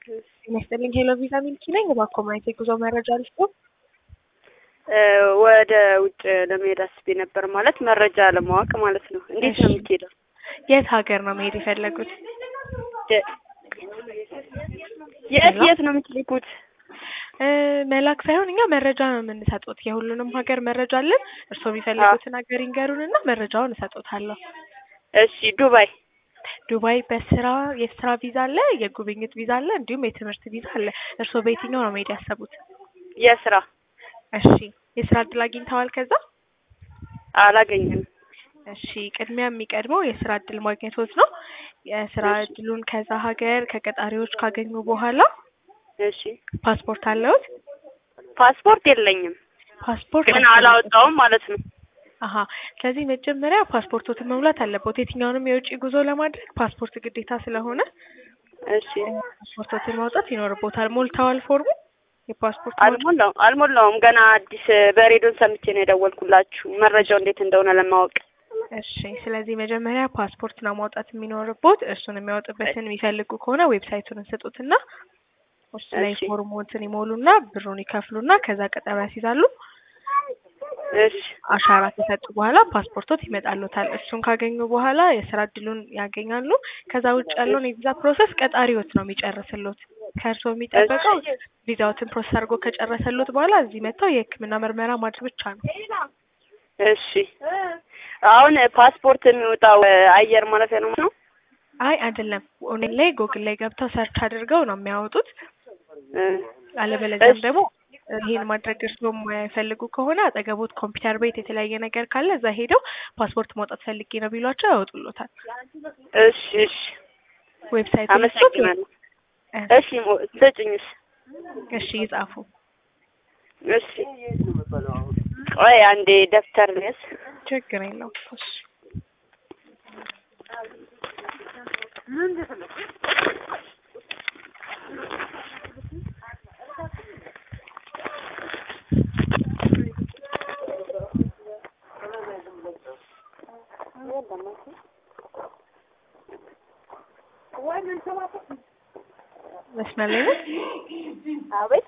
ጤና ይስጥልኝ ሄሎ ቪዛ ሚልኪ ነኝ። እባክዎ ማየት የጉዞ መረጃ ልስጦ? ወደ ውጭ ለመሄድ አስቤ ነበር። ማለት መረጃ ለማወቅ ማለት ነው። እንዴት ነው የምትሄደው? የት ሀገር ነው መሄድ የፈለጉት? የት የት ነው የምትልኩት? መላክ ሳይሆን እኛ መረጃ ነው የምንሰጡት። የሁሉንም ሀገር መረጃ አለን። እርስዎ የሚፈልጉትን ሀገር ይንገሩንና መረጃውን እሰጦታለሁ። እሺ ዱባይ ዱባይ በስራ የስራ ቪዛ አለ፣ የጉብኝት ቪዛ አለ፣ እንዲሁም የትምህርት ቪዛ አለ። እርስዎ በየትኛው ነው መሄድ ያሰቡት? የስራ እሺ የስራ እድል አግኝተዋል ከዛ? አላገኘም። እሺ ቅድሚያ የሚቀድመው የስራ እድል ማግኘቶት ነው። የስራ እድሉን ከዛ ሀገር ከቀጣሪዎች ካገኙ በኋላ እሺ ፓስፖርት አለዎት? ፓስፖርት የለኝም ፓስፖርት ግን አላወጣውም ማለት ነው። አሀ ስለዚህ መጀመሪያ ፓስፖርቶትን መሙላት አለበት። የትኛውንም የውጭ ጉዞ ለማድረግ ፓስፖርት ግዴታ ስለሆነ እሺ ፓስፖርትን ማውጣት ይኖርቦታል። ሞልተዋል ፎርሙ? የፓስፖርት አልሞላው አልሞላውም ገና አዲስ በሬዲዮን ሰምቼ ነው የደወልኩላችሁ መረጃው እንዴት እንደሆነ ለማወቅ። እሺ ስለዚህ መጀመሪያ ፓስፖርት ነው ማውጣት የሚኖርቦት። እሱን የሚያወጡበትን የሚፈልጉ ከሆነ ዌብሳይቱን እንስጡትና እሱ ላይ እሺ። ፎርሞትን ይሞሉና ብሩን ይከፍሉና ከዛ ቀጠሮ ያስይዛሉ። እሺ አሻራ ከሰጡ በኋላ ፓስፖርቶት ይመጣሉታል። እሱን ካገኙ በኋላ የስራ እድሉን ያገኛሉ። ከዛ ውጭ ያለውን የቪዛ ፕሮሰስ ቀጣሪዎት ነው የሚጨርስሎት። ከእርስዎ የሚጠበቀው ቪዛዎትን ፕሮሰስ አድርጎ ከጨረሰሎት በኋላ እዚህ መጥተው የሕክምና ምርመራ ማድረግ ብቻ ነው። እሺ አሁን ፓስፖርት የሚወጣው አየር ማረፊያ ነው ነው? አይ አይደለም፣ ኦንላይን ላይ ጎግል ላይ ገብተው ሰርች አድርገው ነው የሚያወጡት። አለበለዚያም ደግሞ ይሄን ማድረግ እርስዎ የማይፈልጉ ከሆነ አጠገቦት ኮምፒውተር ቤት የተለያየ ነገር ካለ እዛ ሄደው ፓስፖርት ማውጣት ፈልጌ ነው ቢሏቸው ያወጡሎታል። እሺ እሺ ዌብሳይቱ አመሰግናለሁ። እሺ ሞ- ስጭኝስ? እሺ ይጻፉ። እሺ ቆይ አንዴ ደብተር ልያዝ። ችግር የለውም። እሺ መስመር ላይ ነው። አቤት